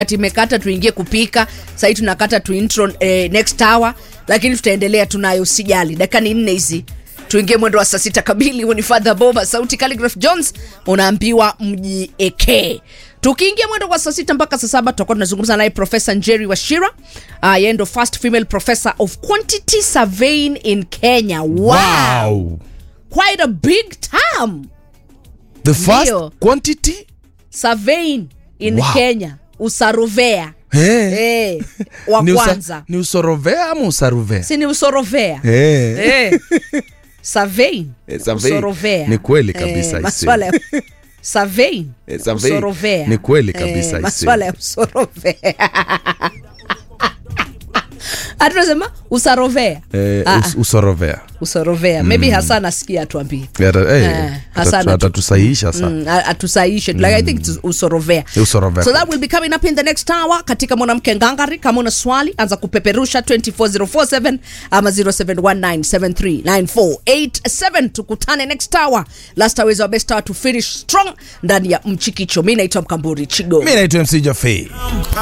imekata tuingie kupika sahii tunakata tu intro eh, next hour lakini tutaendelea tunayo sijali dakika ni nne hizi tuingie mwendo wa saa sita kamili huu ni fadha boba sauti Calligraph jones unaambiwa mjiekee tukiingia mwendo wa saa sita mpaka saa saba tutakuwa tunazungumza naye profesa njeri washira uh, yeye ndo first female professor of quantity surveying in kenya wow, Wow. quite a big term The first Ndio. quantity? surveying in Wow. kenya usarovea Hey. hey, wa Ni, kwanza usa, ni usorovea ama usarovea? si ni usorovea Hey. Eh. Surveying. Eh, surveying. Usorovea. Ni kweli kabisa, Eh, I see. maswala ya surveying. Eh, surveying. Usorovea. Ni kweli kabisa, I see. maswala ya usorovea hatunasema usarovea Eh, Ah, us, usorovea. usorovea maybe hasan asikia atuambie Ata- eh, Eh, Hassan atatu- atu- atatusahihisha sana. Mm, a- atusaishe like i think it's usorovea Usorovea. so that will be coming up in the next hour katika mwanamke ngangari kama una swali anza kupeperusha 24047 ama 0719739487 tukutane next hour last hour is our best hour to finish strong ndani ya mchikicho mi naitwa mkamburi chigo mi naitwa mc jafei